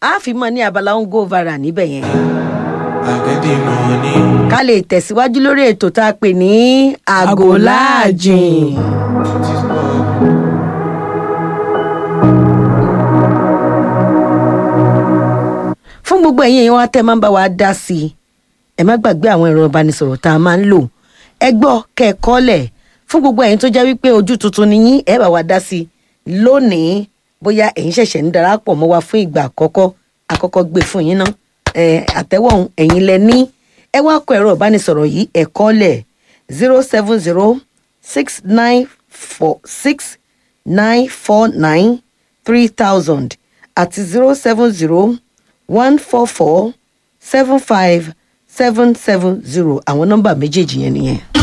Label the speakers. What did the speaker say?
Speaker 1: a fi mọ ní abala ń go viral níbẹ̀ yẹn
Speaker 2: I get the money.
Speaker 1: ká lè tẹ̀síwájú lórí ètò tá a pè ní àgò láàjìn.
Speaker 2: It is God.
Speaker 1: fún gbogbo ẹ̀yin èèyàn wa tẹ́ ẹ máa ń bá wa dá sí i ẹ má gbàgbé àwọn ẹ̀rọ ìbánisọ̀rọ̀ tá a máa ń lò ẹ gbọ́ kẹ́ ẹ kọ́lẹ̀ fún gbogbo ẹ̀yin tó jẹ́ wípé ojú tuntun ni yín ẹ bá wa dá sí i lónìí bóyá ẹ̀yin ṣẹ̀ṣẹ̀ ń darapọ̀ mọ́ wa fún ìgbà àkọ́kọ́ àkọ́kọ́ gbé fún yín ná ẹ àtẹ́wọ̀ ọ̀hún ẹ̀yin lẹ ní ẹ wá kọ ẹ̀rọ ìbánisọ̀rọ̀ yìí ẹ kọ́lẹ̀ zero seven zero six nine four six nine four nine three thousand àti zero seven zero one four four seven five seven seven zero àwọn nọ́mbà méjèèjì yẹn nìyẹn.